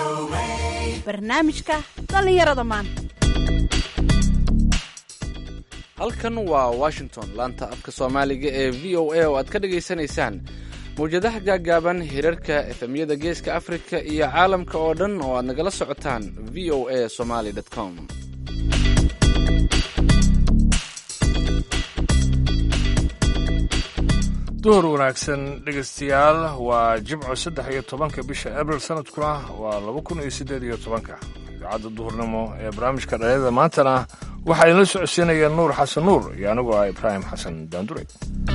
barnaamijka dhallinyarada maanta halkan waa washington laanta afka soomaaliga ee v o a oo aad ka dhagaysanaysaan mawjadaha gaaggaaban hirarka efemyada geeska afrika iyo caalamka oo dhan oo aad nagala socotaan v o a somaly com duhur wanaagsan dhegaystayaal waa jimco saddex iyo tobanka bisha abril sanadkuna waa laba kun iyo siddeed iyo tobanka idaacadda duhurnimo ee barnaamijka dhalinyada maantana waxaa idinla socodsiinaya nuur xasan nuur iyo anigoo ah ibraahim xasan daandure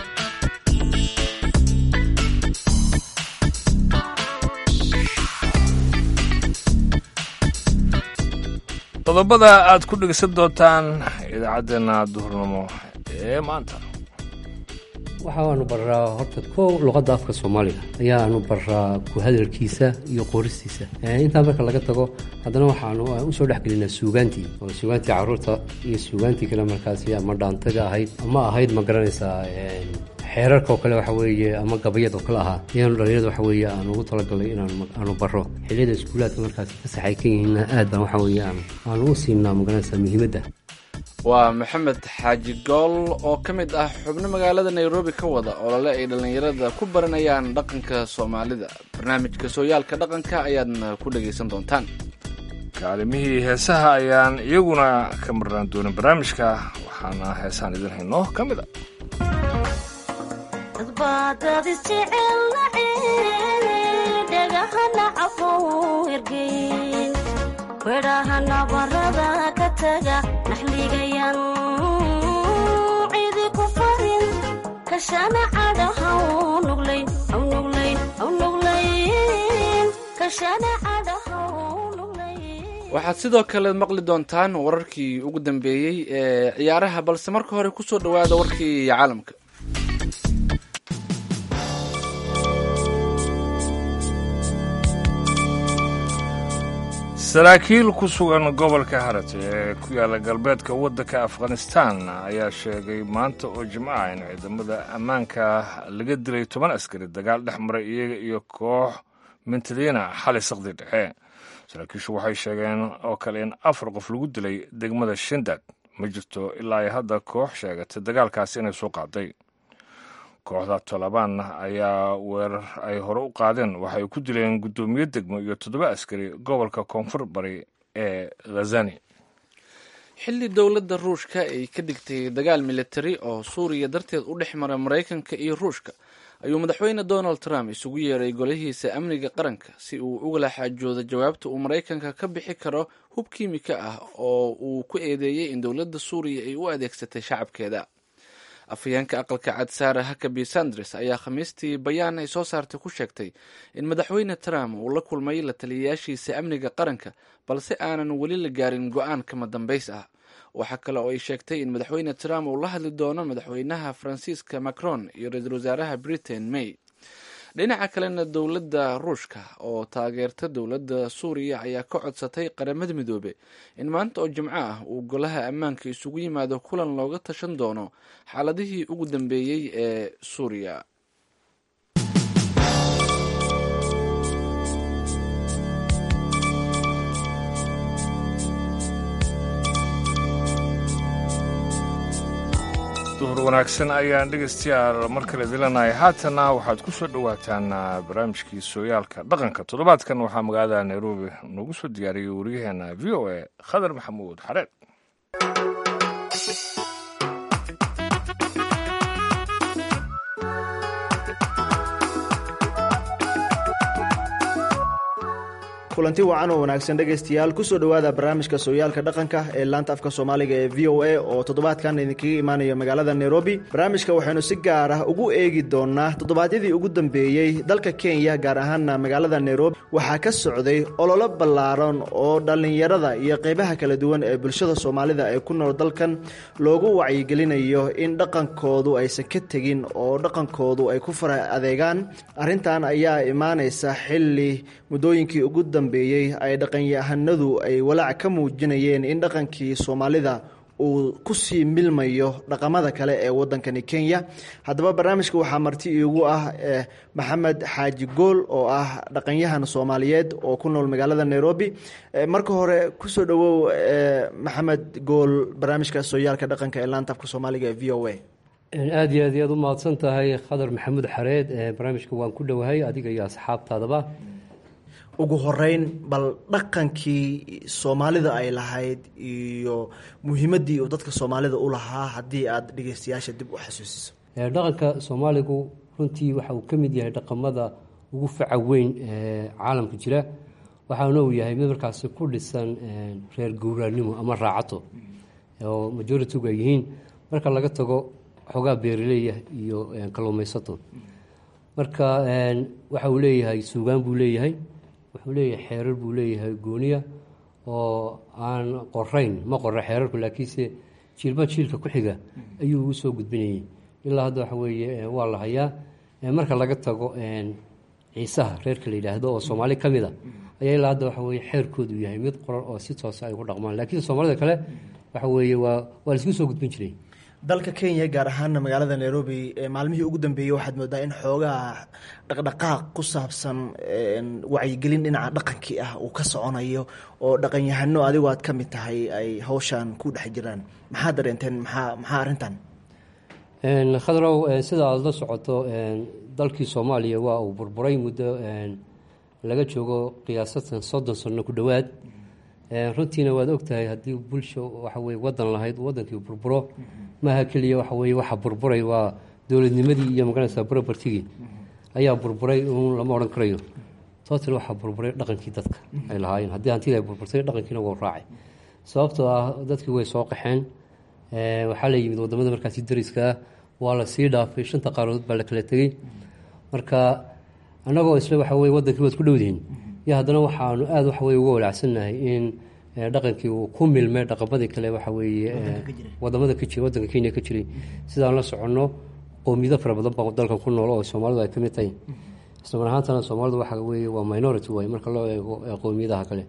qodobada aad ku dhegeysan doontaan idaacaddeenna duhurnimo ee maanta waxaanu baraa horta kow luqadda afka soomaaliga ayaanu baraa ku hadalkiisa iyo qoristiisa intaa marka laga tago haddana waxaanu usoo dhexgelinaa suugaantii oo suugaantii caruurta iyo suugaantii kale markaasi ama dhaantaga ahayd ama ahayd ma garanaysaa xeerarka oo kale waxa weeye ama gabayad oo kale ahaa ayaanu dhalinyarada waxa weeye aan ugu talagalnay inaanu baro xilliyada iskuulaadka markaasi ka saxay ka yihiinna aad baan waxa weeye aanu u siinaa ma garanaysaa muhiimadda waa maxamed xaaji gool oo ka mid ah xubno magaalada nairobi ka wada olole ay dhallinyarada ku baranayaan dhaqanka soomaalida barnaamijka sooyaalka dhaqanka ayaadna ku dhagaysan doontaan kaalimihii heesaha ayaan iyaguna ka marnaan doonin barnaamijka waxaana heesaan idin hayno ka mid a wedhaha nabarada ka taga naxligayan cidi ku farin kashana cadhahaw nuglayn aw nuglayn aw nuglayn kashana cadhahaw nuglayn waxaad sidoo kale maqli doontaan wararkii ugu dambeeyey ee ciyaaraha balse marka hore ku soo dhowaada warkii caalamka saraakiil ku sugan gobolka harate ee ku yaalla galbeedka waddanka afghanistan ayaa sheegay maanta oo jimco ah in ciidamada ammaanka laga dilay toban askari dagaal dhex maray iyaga iyo koox mintadiina xali saqdi dhexe saraakiishu waxay sheegeen oo kale in afar qof lagu dilay degmada shindag ma jirto ilaa ay hadda koox sheegatay dagaalkaasi inay soo qaaday kooxda tolobaan ayaa weerar ay hore u qaadeen waxay ku dileen guddoomiye degmo iyo toddoba askari gobolka koonfur bari ee khazani xilli dowladda ruushka ay ka dhigtay dagaal militari oo suuriya darteed u dhex mara maraykanka iyo ruushka ayuu madaxweyne donald trump isugu yeeray golihiisa amniga qaranka si uu ugala xaajoodo jawaabta uu maraykanka ka bixi karo hub kiimika ah oo uu ku eedeeyey in dowladda suuriya ay u adeegsatay shacabkeeda afhayeenka aqalka cad saara hakabi sanders ayaa khamiistii bayaan ay soo saartay ku sheegtay in madaxweyne trump uu la kulmay la taliyayaashiisa amniga qaranka balse aanan weli la gaarin go-aan kama dambays ah waxaa kale oo ay sheegtay in madaxweyne trump uu la hadli doono madaxweynaha faransiiska macron iyo ra-iisul wasaaraha britain may dhinaca kalena dowladda ruushka oo taageerta dowladda suuriya ayaa ka codsatay qaramada midoobe in maanta oo jimco ah uu golaha ammaanka isugu yimaado kulan looga tashan doono xaaladihii ugu dambeeyey ee suuriya duhur wanaagsan ayaan dhegaystayaal mar kale dilanahay haatana waxaad ku soo dhowaataan barnaamijkii sooyaalka dhaqanka toddobaadkan waxaa magaalada nairobi noogu soo diyaariyey waryaheena v o a khadar maxamuud xareed kulanti wacan oo wanaagsan dhegaystayaal kusoo dhowaada barnaamijka sooyaalka dhaqanka ee laanta afka soomaaliga ee v o a oo toddobaadkan idinkaga imaanaya magaalada nairobi barnaamijka waxaynu si gaar ah ugu eegi doonaa toddobaadyadii ugu dambeeyey dalka kenya gaar ahaana magaalada nairobi waxaa ka socday ololo ballaaran oo dhallinyarada iyo qeybaha kala duwan ee bulshada soomaalida ee ku nool dalkan loogu wacyigelinayo in dhaqankoodu aysan ka tegin oo dhaqankoodu ay ku fara adeegaan arrintan ayaa imaanaysa xilli muddooyinkii ugu dambeeyey ay dhaqanyahanadu ay walaac ka muujinayeen in dhaqankii soomaalida uu kusii milmayo dhaqamada kale ee wadankani kenya haddaba barnaamijka waxaa marti iigu ah maxamed xaaji gool oo ah dhaqanyahan soomaaliyeed oo ku nool magaalada nairobi marka hore kusoo dhowow maxamed gool barnaamijka sooyaalka dhaqanka ee laanta afka soomaaliga ee v o a aada iyo aad iyo aad u mahadsan tahay khadar maxamuud xareed barnaamijka waan ku dhowahay adiga iyo asxaabtaadaba ugu horeyn bal dhaqankii soomaalida ay lahayd iyo muhiimaddii uu dadka soomaalida u lahaa haddii aada dhegeystayaasha dib u xasuusiso dhaqanka soomaaligu runtii waxa uu ka mid yahay dhaqamada ugu faca weyn ee caalamka jira waxaana uu yahay mid markaasi ku dhisan reer gowraanimo ama raacato oo majoritigu ay yihiin marka laga tago xoogaa beeraleya iyo kalluumaysato marka waxa uu leeyahay suugaan buu leeyahay wuxuu leeyahay xeerar buu leeyahay gooniya oo aan qorayn ma qora xeerarku laakiinse jiilba jiilka ku xiga ayuu ugu soo gudbinayay ilaa hadda waxa weeye waa la hayaa marka laga tago ciisaha reerka la yidhaahdo oo soomaali ka mid a ayaa ilaa hadda waxa weye xeerkoodu yahay mid qoran oo si toosa ay ku dhaqmaan laakiin soomaalida kale waxa weeye waa waa laisku soo gudbin jiray dalka kenya gaar ahaana magaalada nairobi maalmihii ugu dambeeyey waxaad moodaa in xoogaa dhaqdhaqaaq ku saabsan wacyigelin dhinaca dhaqankii ah uu ka soconayo oo dhaqanyahano adigoo aad ka mid tahay ay hawshan ku dhex jiraan maxaa dareenteen maxaa maxaa arrintan khadrow sida aada la socoto dalkii soomaaliya waa uu burburay muddo laga joogo qiyaasatan soddon sano ku dhowaad runtiina waad ogtahay haddii bulsha waxaweye wadan lahayd wadankii burburo maaha keliya waxaweye waxa burburay waa dowladnimadii iyo magaranaysa brobertigii ayaa burburay un lama odhan karayo total waxaa burburay dhaqankii dadka ay lahaayeen haddii hantida ay burburtay dhaqankiina wuu raacay sababtoo ah dadkii way soo qaxeen waxaa la yimid wadamada markaasi dariska ah waa la sii dhaafay shanta qaaradood baa la kala tegey marka annagoo isle waxa weye wadankii waad ku dhowdihiin iyo haddana waxaanu aada waxa weye uga walacsannahay in dhaqankii uu ku milmay dhaqamadii kale waxa weeye wadamada ka jira waddanka kenya ka jiray sidaan la soconno qowmiyado fara badan baa dalkan ku nool oo soomaalidu ay ka mid tahay islamar ahaantana soomaalidu waxa weeye waa minority waay marka loo eego qowmiyadaha kale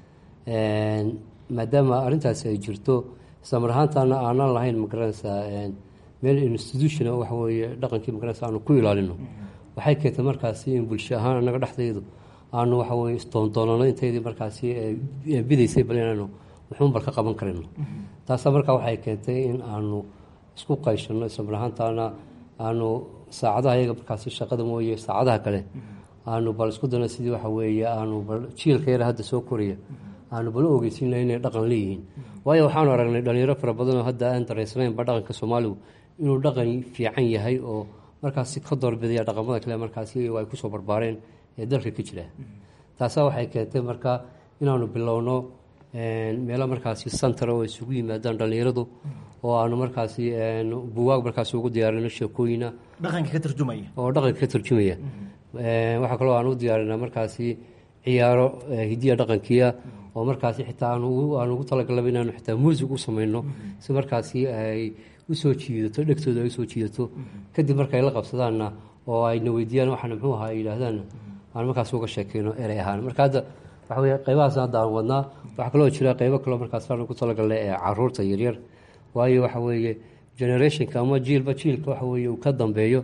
maadaama arrintaasi ay jirto islamar ahaantana aanan lahayn magaranaysaa meel institution waxa weeye dhaqankii magaranaysa aanu ku ilaalino waxay keentay markaasi in bulsho ahaan annaga dhexdeedu aanu waxa weye isdoondoonano inteydii markaasi bidaysay bal inaanu wuxuun bal ka qaban karayno taasa markaa waxay keentay in aanu isku qayshano islamar ahaantaana aanu saacadaha iyaga markaasi shaqada mooye saacadaha kale aanu bal isku dano sidii waxa weeye aanu bal jiilka yar hadda soo koraya aanu bal u ogeysiin lahay inay dhaqan leeyihiin waayo waxaanu aragnay dhalinyaro fara badanoo hadda aan dareysnaynba dhaqanka soomaaligu inuu dhaqan fiican yahay oo markaasi ka doorbidaya dhaqamada kale markaasi ay kusoo barbaareen ee dalka ka jira taasaa waxay keentay marka inaanu bilowno meelo markaasi santar oo isugu yimaadaan dhallinyaradu oo aanu markaasi buwaag markaasi ugu diyaarino sheekooyina dhaqanka ka tarjumaya oo dhaqanka ka tarjumaya waxaa kaloo aan u diyaarinaa markaasi ciyaaro hidiya dhaqankiia oo markaasi xitaa aan ugu talagalaba inaanu xitaa muusig u samayno si markaasi ay usoo jiidato dhegtooda ay usoo jiidato kadib markaay la qabsadaanna oo ayna weydiiyaan waxaana muxuu ahaa ay yidhaahdaanna aan markaas uga sheekeyno erey ahaan marka hadda waxa weye qaybahaas hadda aan wadnaa waxaa kaloo jira qaybo kaloo markaas aan ugu talagalnay ee caruurta yaryar waayo waxa weeye generationka ama jiilba jiilka waxa weeye uu ka dambeeyo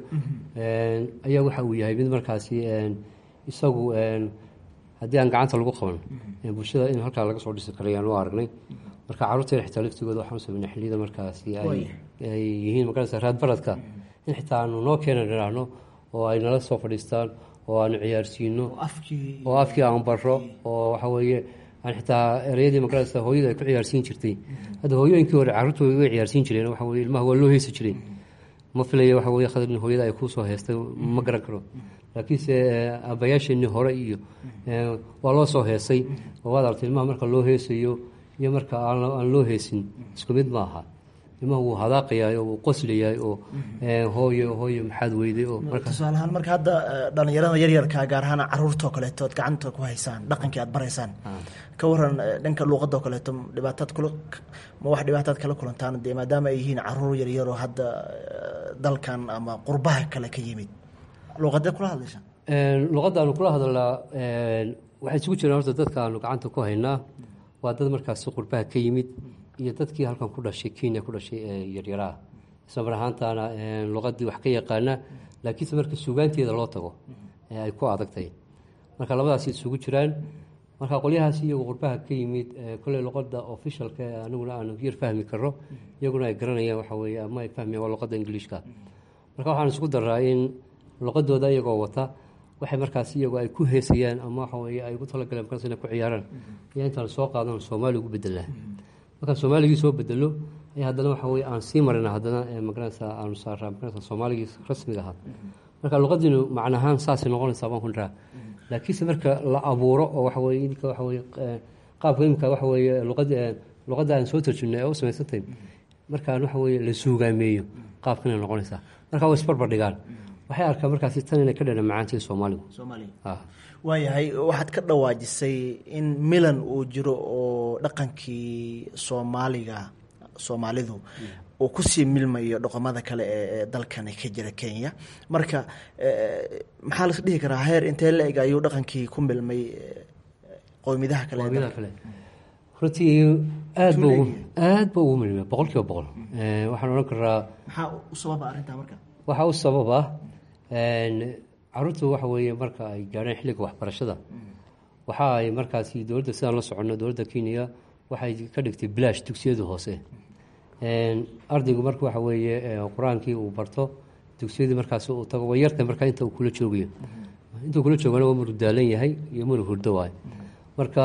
ayaa waxa uu yahay mid markaasi isagu haddii aan gacanta lagu qaban bulshada in halkaa laga soo dhisi karay aan u aragnay marka carruurteena xitaa laftigooda waxaan sameynay xilliyada markaasi ay yihiin magarasa raadbaradka in xitaa aanu noo keenan idhaahno oo ay nala soo fadhiistaan oo aanu ciyaarsiino oo afkii aan baro oo waxa weeye aan xitaa ereyadii magarasa hooyada ay ku ciyaarsiin jirtay hadda hooyooyinkii hore carruurta way ciyaarsiin jireen waxa weye ilmaha waa loo heesi jiray ma filaya waxa weye khadrin hooyada ay kuusoo heestay ma garan karo laakiinse aabbayaasheenii hore iyo waa loo soo heesay oo waad artay ilmaha marka loo heesayo iyo marka aan loo heesin isku mid ma aha ilmaha wuu hadaaqayahay oo wuu qoslayahay oo hooyo hooyo maxaad weyday oo tusaale ahaan marka hadda dhalinyarada yaryarka gaar ahaan caruurtao kaleeto oad gacanta ku haysaan dhaqankii aad baraysaan ka waran dhanka luuqadoo kaleeto dhibaataad kula ma wax dhibaataad kala kulantaan dee maadaama ay yihiin caruur yaryaroo hadda dalkan ama qurbaha kale ka yimid luuqadee kula hadlaysaan luuqadda aanu kula hadalnaa waxay isugu jiraan horta dadka aanu gacanta ku haynaa waa dad markaasi qurbaha ka yimid iyo dadkii halkan ku dhashay kenya ku dhashay ee yaryaraha isla mar ahaantaana luqadii wax ka yaqaana laakiinse marka suugaanteeda loo tago ee ay ku adagtay marka labadaasi isugu jiraan marka qolyahaas iyagu qurbaha ka yimid kolley luqada officialka aniguna aanu yar fahmi karo iyaguna ay garanayaan waxa weye ama ay fahmayaan waa luqada ingiliishka marka waxaan isku daraa in luqadooda iyagoo wata waxay markaas iyagu ay ku heesayaan ama waxa weye ay ugu talagaleen markaas inay ku ciyaaraan ayaa intaan soo qaadan soomaali ugu bedelnaa markaan soomaaligii soo bedelo ayaa haddana waxa weye aan sii marina haddana magaranaysa aanu saaraa magaranaysa soomaaligii rasmiga ahaa marka luqadiinu macnahaan saasay noqonaysaa baan ku dhiraa laakiinse marka la abuuro oo waxa weye idinka waxa weye qaabka imika waxa weye luqada luqadda aan soo tarjumnay ee u samaysantay markaan waxa weye la suugaameeyo qaabkanay noqonaysaa marka way isbarbar dhigaan waxay arkaa markaasi tan inay ka dhana macaantii soomaaligu waayahay waxaad ka dhawaajisay in milan uu jiro oo dhaqankii soomaaliga soomaalidu uu kusii milmayo dhaqamada kale ee dalkani ka jira kenya marka maxaa las dhihi karaa heer intee la eg ayuu dhaqankii ku milmay qowmiyadaha kale kale runtii aad b aad ba ugu milmay boqol kiiba boqol waxaan odhan karaa maxaa u sababa arrintaa marka waxaa u sababa caruurtu waxa weeye marka ay gaadheen xilliga waxbarashada waxa ay markaasi dowladda sidaan la soconno dowladda kenya waxay ka dhigtay bilaash dugsiyadu hoose ardaygu marka waxa weeye qur-aankii uu barto dugsiyadii markaas uu tago way yarta markaa inta uu kula joogayo intuu kula joogana waa muru daalan yahay iyo muru hurdo waay marka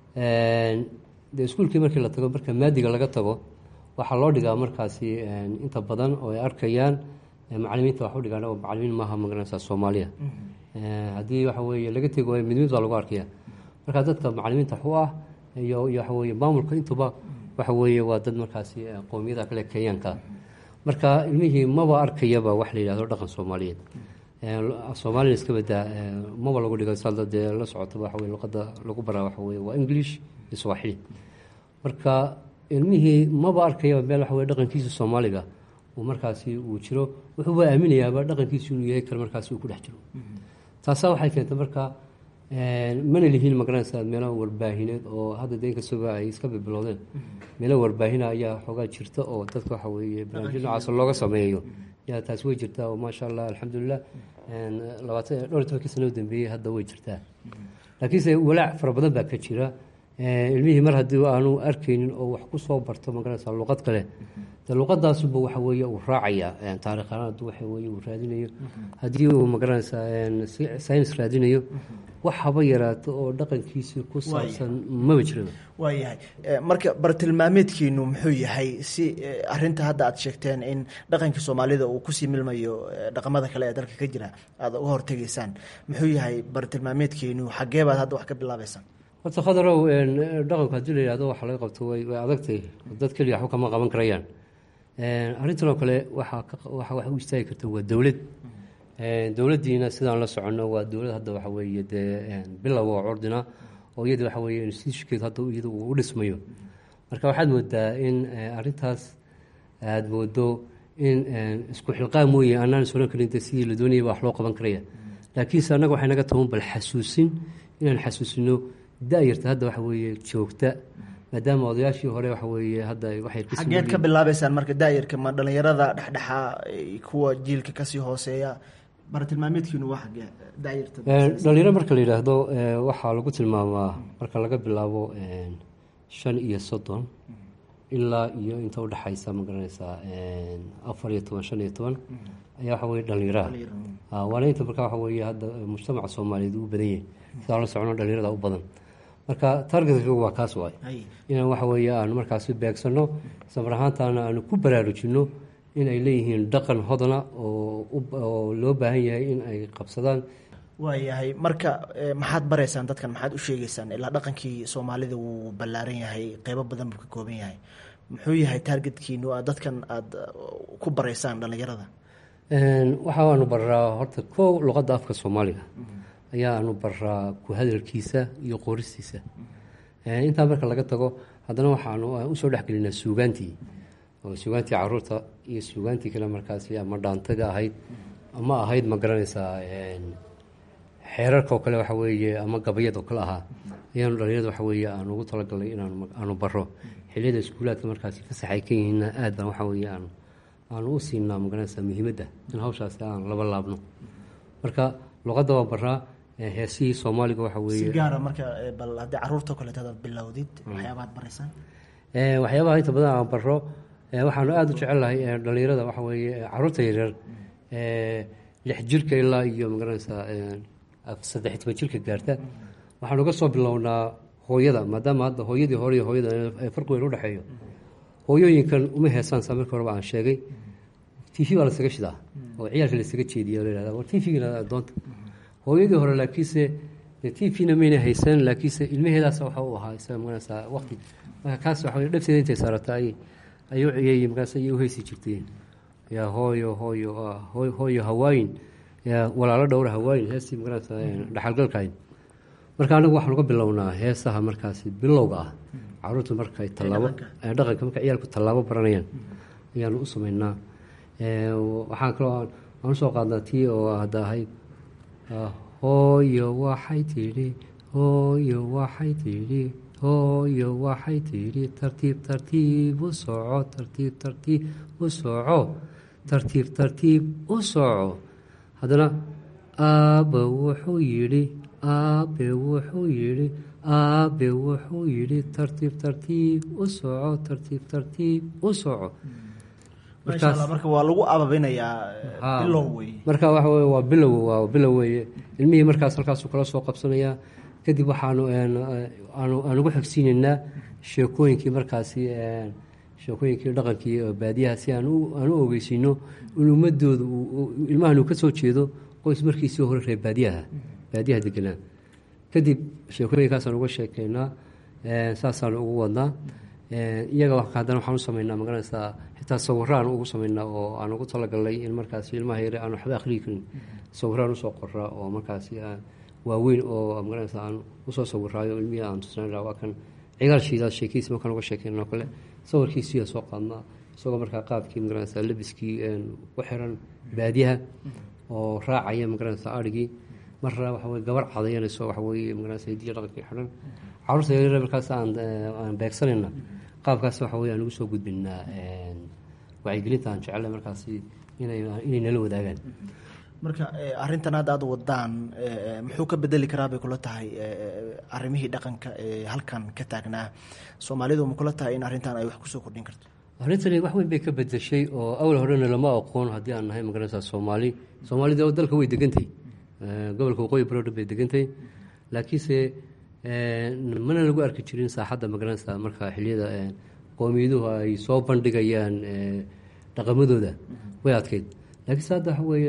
de iskuulkii markii la tago marka maadiga laga tago waxaa loo dhigaa markaasi inta badan oo ay arkayaan macalimiinta wax u dhigaan oo macalimiin maaha magaranaysa soomaaliya haddii waxa weeye laga tego mid mid baa lagu arkaya marka dadka macalimiinta wax u ah iyo iyo waxa weye maamulka intuba waxa weeye waa dad markaasi qowmiyada kale kenyaanka marka ilmihii maba arkayaba wax la yidhahdo dhaqan soomaaliyeed soomaalina iska badaa maba lagu dhigo salda dee la socotaba waxa weye luqada lagu baraa waxa weye waa english iyo swaaxili marka ilmihii maba arkayaba meel waxa weye dhaqankiisa soomaaliga uu markaasi uu jiro wuxuuba aaminayaaba dhaqankiisu inuu yahay kale markaasi uu ku dhex jiro taasaa waxay keentay marka mana lihiin magaranaysa meelo warbaahineed oo hadda de inkastaba ay iska bibilowdeen meelo warbaahina ayaa xoogaa jirta oo dadka waxa weeye barnaamijyo noocaas looga sameeyo yaa taasi way jirtaa oo maasha allah alxamdulilah labaatan dhowr iyo tobankii sano u dambeeyey hadda way jirtaa laakiinse walaac fara badan baa ka jira ilmihii mar haddii aanu arkaynin oo wax ku soo barto magaranaysa luqad kale de luqadaasuba waxa weeye uu raacaya taariikhaan hadduu waxa weye uu raadinayo haddii uu magaranaysa saynis raadinayo wax haba yaraato oo dhaqankiisii ku saabsan maba jiraba waayahay marka bartilmaameedkiinu muxuu yahay si arinta hadda aad sheegteen in dhaqankii soomaalida uu kusii milmayo dhaqamada kale ee dalka ka jira aada uga hortegaysaan muxuu yahay bartilmaameedkiinu xagee baad hadda wax ka bilaabeysaan horta khadarow dhaqanku haddii la yihahdo waxa laga qabto way way adagtay dad keliya waxba kama qaban karayaan arrintan oo kale waxaa waxa wax u istaagi karta waa dowlad dowladdiina sidaan la soconno waa dowlad hadda waxa weeye dee bilow oo curdina oo iyada waxa weeye institutionkeedu hadda iyada uu u dhismayo marka waxaad moodaa in arrintaas aada moodo in isku xilqaan mooye anaan is oran karin sidii la doonayaba wax loo qaban karaya laakiinse annaga waxay naga taban bal xasuusin inaan xasuusino da-yarta hadda waxa weeye joogta maadaama odayaashii hore waxa weeye hadda waxay xageed ka bilaabeysaan marka daayarka ma dhalinyarada dhexdhexa kuwa jiilka kasii hooseeya bartilmaameedkiinu waa xagee daayarta dhalinyaro marka la yidhaahdo waxaa lagu tilmaamaa marka laga bilaabo shan iyo soddon ilaa iyo inta udhexaysa ma garanaysaa afar iyo toban shan iyo toban ayaa waxa weye dhalinyaraha waana inta marka waxa weeye hadda mujtamaca soomaaliyeed u badan yahay sidaan la socono dhalinyarada u badan marka targetka waa kaas waay inaan waxa weeye aanu markaasi beegsano islamar ahaantaana aanu ku baraarujino in ay leeyihiin dhaqan hodana oo loo baahan yahay in ay qabsadaan waayahay marka maxaad baraysaan dadkan maxaad u sheegeysaan ilaa dhaqankii soomaalida wuu ballaaran yahay qeybo badan buu ka kooban yahay muxuu yahay taargetkiinu a dadkan aada ku baraysaan dhalinyarada waxaanu baraa horta kow luqadda afka soomaaliga ayaanu baraa ku hadalkiisa iyo qoristiisa intaa marka laga tago haddana waxaanu usoo dhexgelinaa suugaantii oo suugaantii caruurta iyo suugaantii kale markaasi ama dhaantada ahayd ama ahayd ma garanaysaa xeerarka oo kale waxa weeye ama gabayad oo kale ahaa ayaanu dhalinyarada waxa weeye aan ugu talagalnay inaanu baro xiliyada iskuulaadka markaasi fasax ay ka yihiinna aad baan waxa weeye aan aanu u siinaa magaranaysaa muhiimadda in hawshaasi aan laba laabno marka luqadda waa baraa eh, heesihii soomaaliga waxa si weeye gaara marka eh, bal haddii caruurta kaleeto aad bilowdid waxyaabaad baraysaan Eh, waxyaabaha inta badan aan baro eh, waxaanu aada u jecelahay eh, dhalinyarada waxa weeye eh, caruurta yaryar eh, lix jirka ilaa iyo magaranaysaa eh, af- saddex toban jirka gaarta waxaanu ka soo bilownaa hooyada maadaama hadda hooyadii hore iyo hooyada ay farqi weyn udhexeeyo hooyooyinkan uma heesaan saa markii horeba aan sheegay t v baa lasaga shidaa oo ciyaalka lasaga jeediya la yihahda war t v-gina doonta hooyadii hore laakiinse t v-na mayna haysan laakiinse ilmaheedaas waxa u ahaa isaga magaranaysaa waqti marka kaas waxa weye dhabteeda intay saarata ay ay u ciyay markaas ayay u heysi jirteen yaa hooyo hooyo ah, hooy- hooyo hawaayin yaa walaalo dhowra hawaayin heestii magaranaysaa dhaxalgalkayn marka anagu waxaan uga bilownaa heesaha markaasi bilowga ah caruurta markay tallaabo ee dhaqanka marka ciyaalku tallaabo baranayaan ayaanu u sameynaa Ee, waxaan kaloo aan- aan usoo qaadnaa tii oo hadda ahayd ah, hooyo waxay tidhi hooyo waxay tidhi hooyo waxay tidhi tartiib tartiib u soco tartiib tartiib u soco tartiib tartiib u soco haddana aabbe wuxuu yidhi aabbe wuxuu yidhi aabbe wuxuu yidhi tartiib tartiib u soco tartiib tartiib u soco maasha allah marka waa lagu ababinayaa eh, Haa. bilow wey marka waxa weye waa bilow waa bilow weeye ilmihii markaas halkaasuu kala soo qabsanayaa kadib waxaanu een, eh, aanu aan ugu xogsiinaynaa sheekooyinkii markaasi een, sheekooyinkii dhaqankii oo baadiyaha si aan u aan u ogeysiino in ummadooda uu- uu- ilmahan uu ka soo jeedo qoys markiisii hore reer baadiyaha baadiyaha deganaa kadib sheekooyinkaasaan uga sheekeynaa een, saasaanu ugu wadnaa een, iyaga wa- haddana waxaan u sameynaa magaranaysaa xitaa sawiro aan ugu sameynaa oo aan ugu talagalnay in markaasi ilmaha yare aan waxba akhriyi karin sawiraan usoo qoraa oo markaasi aan waaweyn oo magaranaysaa aan usoo sawiraayo ilmihii aan tusnayna waa kan cigaal shiidaad sheekiisa markaan uga sheekeyno kale sawirkiisiyaa soo qaadnaa isagoo markaa qaabkii magaranaysaa labiskii een, u xiran baadiyaha oo raacaya magaranaysaa adhigii marna waxa weye gabar cadayanayso waxa weeye magaranaysaa hidiya dhaqankii xidhan caruurta yaryar markaas aan eh, aan beegsanayna qaabkaas waxa weye aan ugu soo gudbinaa een, wacyigelinta aan jecellay markaasi inay inay nala wadaagaan marka eh, arrintan hadda aad wadaan eh, muxuu ka bedeli karaa bay kula tahay eh, arrimihii dhaqanka ee halkan ka taagnaa soomaalidu ma kula tahay in arrintan ay wax kusoo kordhin karto arrintani wax weyn bay ka bedeshay oo awal horena lama aqoon haddii aan nahay magaranaysaa soomaali soomaalida oo dalka way degantay Eh, gobolka waqooyi bari oo dhan bay degantay laakiinse eh, mana lagu arki jirin saaxadda magaranaysaa marka xiliyada eh, qowmiyaduhu ay soo bandhigayaan eh, dhaqamadooda way adkeyd laakiinse hadda waxa weeye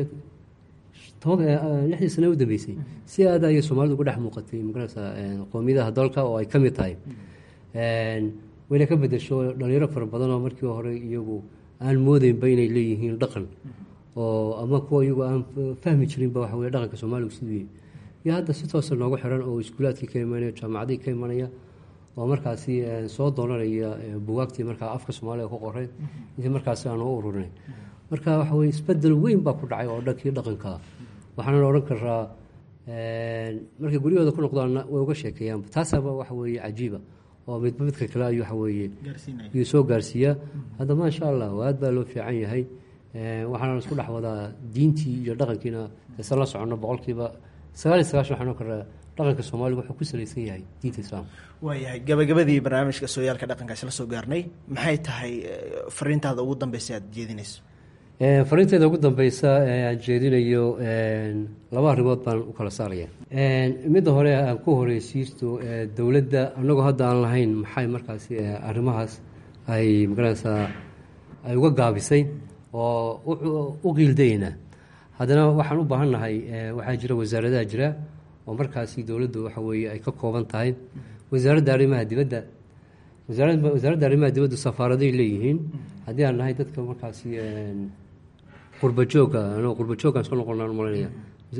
toban eh, lixdii sane u dambeysay si aada ayay soomaalidu uga dhex muuqatay magaranaysaa eh, qowmiyadaha dalka oo ay ka mid tahay Een, wayna ka bedesho dhalinyaro fara badan oo markii hore iyagu aan moodeynba inay leeyihiin dhaqan oo ama kuwa iyagu aan fahmi jirinba waxa weye dhaqanka soomaaligu siduu yahay iyo hadda si toosa noogu xiran oo iskuulaadkii ka imanaya jaamacadii ka imanaya oo markaasi eh, soo doonanaya eh, bugaagtii markaa afka soomaaliga ku qoray intii markaasi aan u ururinay marka waxa weye isbedel weyn baa ku dhacay oo dhankii dhaqanka waxaana odhan karaa een, markay guryahooda ku noqdaanna way uga sheekeeyaan taasaba waxa weeye cajiiba oo midba midka kale ayuu waxa weeye gaarsiinaya ayuu soo gaarsiiyaa hadda maasha allah aad baa loo fiican yahay Eh, waxaana isku dhex wadaa diintii iyo dhaqankiina isan la soconno boqolkiiba sagaal iyo sagaashan waxaan oo kale dhaqanka soomaaliga wuxuu ku salaysan yahay diinta islaamka waayahay gabagabadii barnaamijka sooyaalka dhaqanka isla soo gaarnay maxay tahay eh, fariintaada ugu dambeysa aad jeedinayso Eh, fariinteeda ugu dambeysa ee aan jeedinayo een, laba arrimood baan u kala saaraya Een, midda hore aan ku horeysiisto eh, dowladda annagoo hadda aan lahayn maxay markaasi eh, arrimahaas ay magaranaysaa ay uga gaabisay oo u- u qiildayna haddana waxaan u baahannahay eh, waxaa jira wasaaradaha jira oo markaasi dowladdu waxa weeye ay ka kooban tahay wasaaradda arrimaha dibadda wasaaradda wasaaradda arrimaha dibaddu safaaraday leeyihiin haddii aan nahay dadka markaasi een, qurba joogga anoo qurba jooggaan soo noqonaan malanaya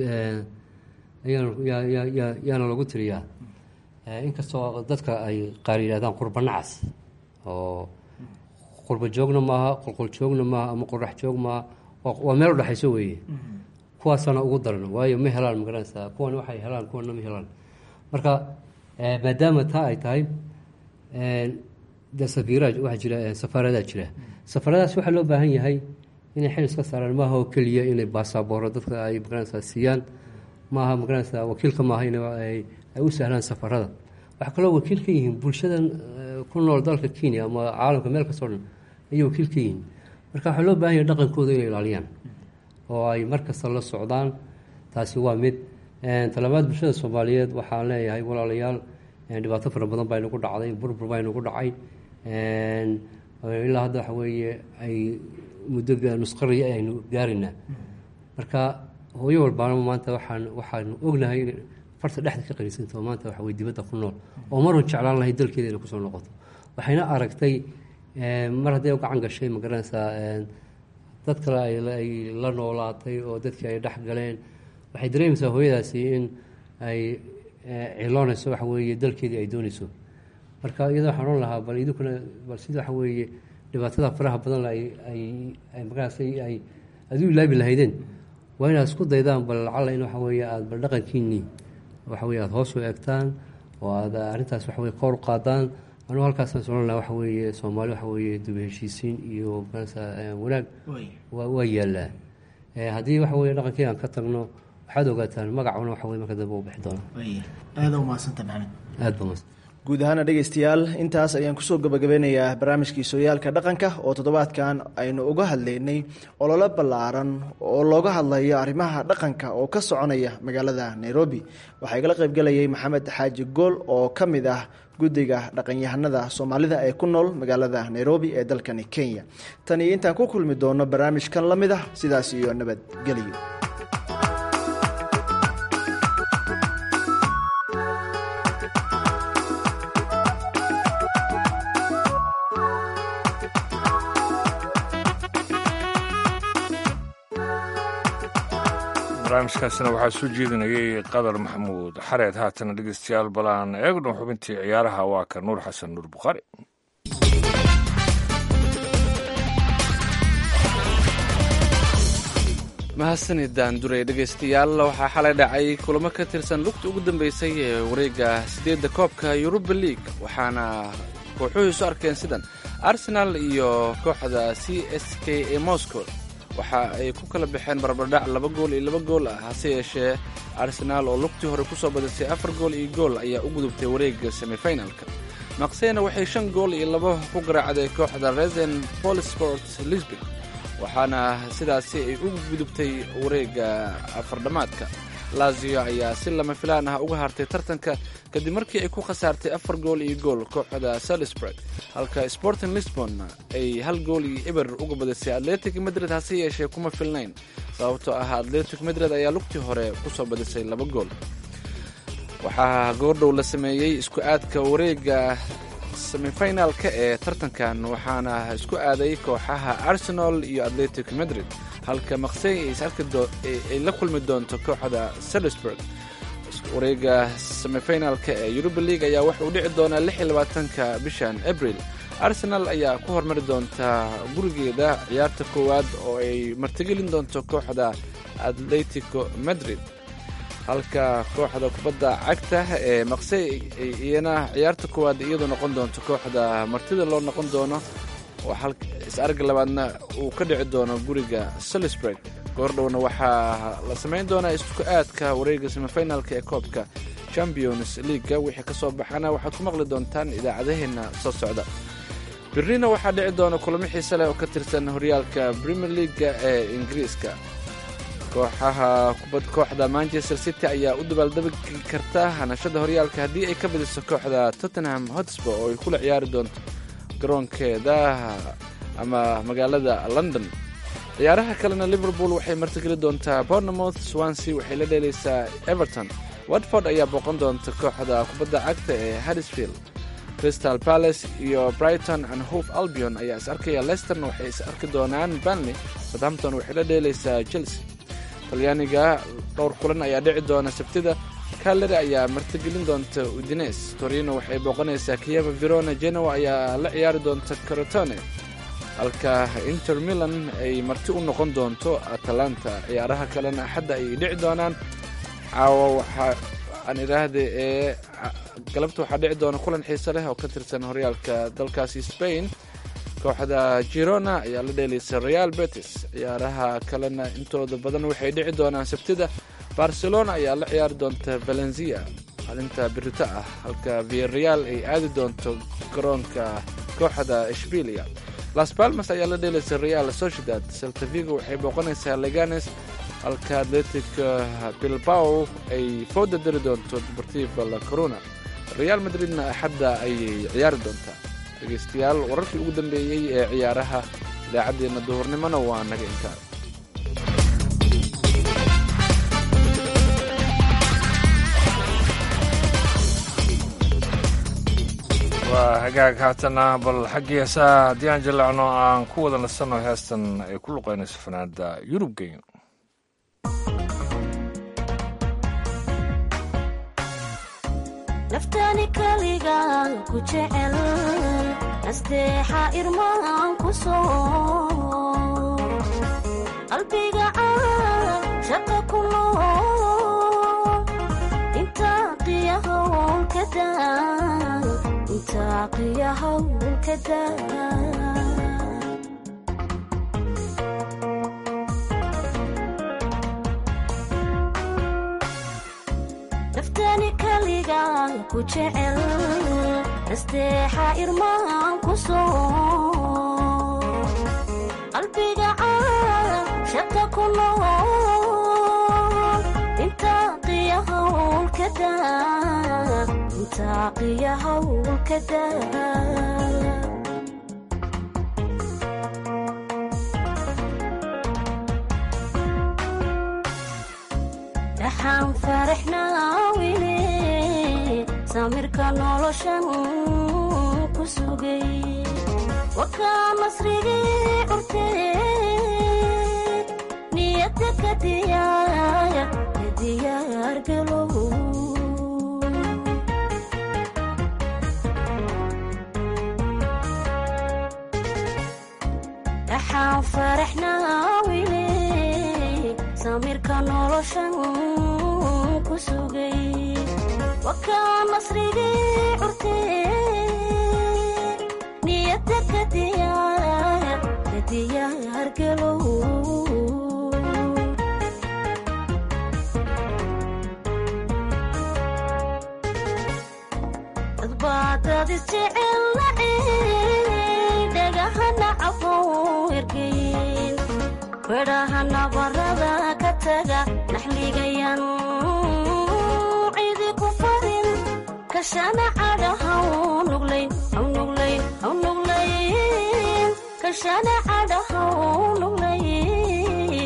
ayaan yaa yaa yaa yaana lagu tiriyaa Eh, inkastoo dadka ay qaar yidhahdaan qurba nacas oo qurba joogna maaha qolqol joogna maaha ama qorax joog maaha waa- waa meel udhexayso weeye kuwaasaana ugu daran waayo ma helaan magaranaysaa kuwan waxay helaan kuwana ma helaan marka eh, maadaama taa ay tahay eh, dee safiira waxaa jira safaaradaa jira safaaradaas waxaa loo baahan yahay inay xil iska saaraan maaha oo keliya inay baasabooro dadka ay magaranaysaa siiyaan maaha magaranaysaa wakiilka maaha in ay u sahlaan safarada waxaa kaloo wakiil ka yihiin bulshadan ku nool dalka kenya ama caalamka meel kastoo dhan ayay wakiil ka yihiin marka waxaa loo baahan yahay dhaqankooda inay ilaaliyaan oo ay mar kasta la socdaan taasi waa mid talabaad bulshada soomaaliyeed waxaan leeyahay walaalayaal dhibaato fara badan baa inagu dhacday burbur baa inagu dhacay ilaa hadda waxa weeye ay muddo nusqariya aynu gaaraynaa marka hooyo walbaana maanta waxaan waxaanu ognahay in farta dhexda ka qanisantaho maanta waxa weye dibadda ku nool oo marun jeclaan lahay dalkeeda inay kusoo noqoto waxayna aragtay mar hadday u gacan gashay magaranaysaa dad kale ay la noolaatay oo dadkii ay dhex galeen waxay dareemaysaa hooyadaasi in ay ciloonayso waxa weeye dalkeedii ay doonayso marka iyada waxaan ohan lahaa bal idinkuna bal sida waxa weeye dhibaatada faraha badan ay ay markaas ay aad u ilaabi lahaydeen waa inaad isku daydaan bal lacalla in waxa weeye aada bal dhaqankiinii waxa weye aada hoos u eegtaan oo aada arrintaas waxa weye koor u qaadaan anugu halkaasaan solan lahaa waxa weeye soomaali waxa weeye duba heshiisiin iyo makarasa wanaag waa yaallaa haddii waxa weye dhaqankii aan ka tagno waxaad ogaataan magacuna waxa weye marka dambe u bixi doona aada umahadsanta maxamed aad ba mahadsan guud ahaana dhegeystayaal intaas ayaan kusoo gabagabeynayaa barnaamijkii sooyaalka dhaqanka oo toddobaadkan aynu uga hadlaynay ololo ballaaran oo looga hadlayo arrimaha dhaqanka oo ka soconaya magaalada nairobi waxaa igala qaybgelayay maxamed xaaji gool oo ka mid ah guddiga dhaqanyahanada soomaalida ee ku nool magaalada nairobi ee dalkani kenya tan iyo intaan ku kulmi doono barnaamijkan la mid ah sidaas iyo nabadgelyo barnaamijkaasina waxaa soo jeedinayay qadar maxamuud xareed haatana dhegeystayaal balaan eegno xubintii ciyaaraha waa ka nuur xasan nuur bukhaari mahadsanidaan duray dhegaystayaal waxaa xalay dhacay kulamo ka tirsan lugta ugu dambeysay ee wareegga siddeedda koobka yuruba league waxaana kooxuhu isu arkeen sidan arsenal iyo kooxda c s k ee moscow waxa ay ku kala baxeen barbardhac laba gool iyo laba gool ah hase yeeshee arsenaal oo lugtii hore kusoo badisay afar gool iyo gool ayaa u gudubtay wareegga semifinalka maqseyna waxay shan gool iyo laba ku garaacday kooxda resen polisport lisbon waxaana sidaasi ay u gudubtay wareegga afardhammaadka lazio ayaa si lama filaan ah uga hartay tartanka kadib markii ay ku khasaartay afar gool iyo gool kooxda salisburg halka sporting lisbon ay hal gool iyo eber uga badisay atletic madrid hase yeeshee kuma filnayn sababtoo ah atletic madrid ayaa lugtii hore kusoo badisay laba gool waxaa goordhow la sameeyey isku aadka wareegga semifinalka ee tartankan waxaana isku aaday kooxaha arsenal iyo atletic madrid halka maqsey ay la kulmi doonto kooxda salisburg wareega semifinalka ee yuruba league ayaa waxa uu dhici doonaa lix iyo labaatanka bishan abril arsenal ayaa ku hormari doonta gurigeeda ciyaarta koowaad oo ay martigelin doonto kooxda atletico madrid halka kooxda kubadda cagta ee maqsey iyana ciyaarta koowaad iyadu noqon doonto kooxda martida loo noqon doono is-arga labaadna uu ka dhici doono guriga salisburg goordhowna waxaa la samayn doonaa isku aadka wareega semifinalka ee koobka champions leaga wixii ka soo baxana waxaad ku maqli doontaan idaacadaheenna soo socda birnina waxaa dhici doona kulamo xiise leh oo ka tirsan horyaalka premier leaga ee ingiriiska kooxaha kubad kooxda manchester city ayaa u dabaaldabagi karta hanashada horyaalka haddii ay ka badiso kooxda tottenham hotspur oo ay kula ciyaari doonto garoonkeeda ama magaalada london ciyaaraha kalena liverpool waxay martigeli doontaa bournemouth swansea waxay la dheelaysaa everton watford ayaa booqan doonta kooxda kubadda cagta ee haddisfield crystal palace iyo brighton and hope albion ayaa is arkaya leisterna waxay is arki doonaan banley southampton waxay la dheelaysaa chelsea talyaaniga dhowr kulan ayaa dhici doona sabtida kalari ayaa martigelin doonta udines torino waxay booqanaysaa kiyeva verona genoa ayaa la ciyaari doonta corotone halka inter milan ay marti u noqon doonto atalanta ciyaaraha kalena axadda ayay dhici doonaan caawa waxaa aan idhaahda ee galabta waxaa dhici doona kulan xiise leh oo ka tirsan horyaalka dalkaasi spain kooxda girona ayaa la dheelaysa real betis ciyaaraha kalena intooda badan waxay dhici doonaan sabtida barcelona ayaa la ciyaari doonta valencia maalinta birito ah halka viareal ay aadi doonto garoonka kooxda shbilia las palmas ayaa la dheelaysa real sociedad saltavigo waxay booqanaysaa leganes halka atletic bilbao ay fooda dari doonto deportivo la corona real madridna axadda ayay ciyaari doontaa dhegaystayaal wararkii ugu dambeeyey ee ciyaaraha idaacaddeenna duhurnimona waa naga intaa waa hagaag haatana bal xaggii heesaha haddii aan jallacno aan ku wada nasanno heestan ay ku luqaynayso fanaanada yurub geyn naftani kaliga ku jecel nasteexa irmaan ku soo qalbiga aan shaqa ku nool intaa qiyahowl ka daa intaa qiyahowl ka daa naftani kaliga ku jecel nasteexa irmaan ku soo qalbiga aan shaqa ku nool intaa qiyahowl ka daa intaa qiyahowl ka daa dhaxaan faraxnaa wili samirka noloshan ku sugay wakaa nasrigii curtee niyadda ka diyaaya ka diyaar galow dhaxaan faraxnaa wili samirka noloshan ku sugay wakaa nasrigii curtee niyadda ka diyaaya ka diyaar galow dadbaadad isjecel nacay dhagahana cafow ergeyn bedhaha nabarada ka taga naxligayan cidi ku farin kashana cadhahaw nuglayn haw nuglayn haw nuglayn kashana cadhahaw nuglayn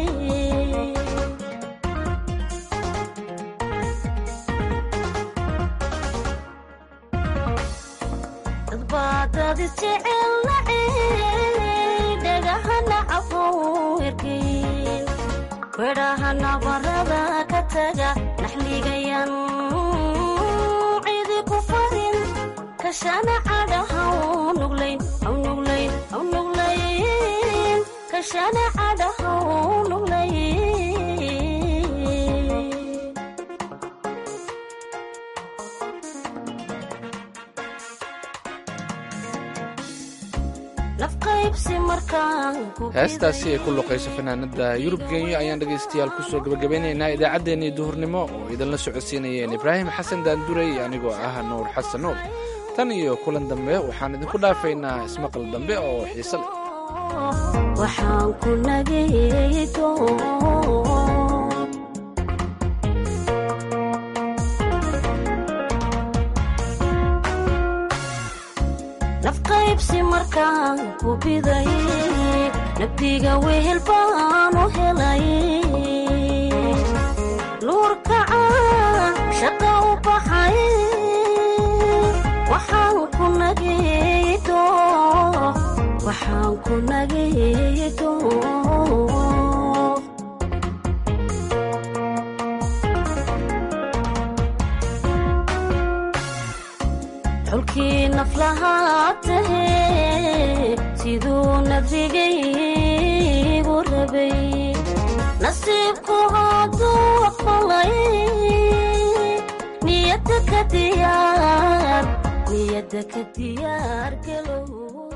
dadbaadad isjecel nacay dhagahana cafow ergeyn bedhaha nabarada ka taga naxligayan cidi ku farin kashana cadhahaw nuglayn haw nuglayn haw nuglayn kashana cadhahaw nuglayn nafqaybsi markaan ku heestaasi ay ku luqayso fanaanada yurub genyo ayaan dhegaystayaal kusoo gabagabeynaynaa idaacaddeenii duhurnimo oo idinla socodsiinayeen ibraahim xasan daanduray anigoo ah nuur xasan nuur tan iyo kulan dambe waxaan idinku dhaafaynaa ismaqal dambe oo xiise leh waxaan ku nagaydo nafqaybsi markaan ku biday nabdiga wehel baan u helay luurkacaan shaqa u baxay waxaan ku nagaydo waxaan ku nagaydo xulkii naflahaa tahee siduu nadrigaygu rabay nasiibku hadduu aqbalay ka diyaar niyada ka diyaar galow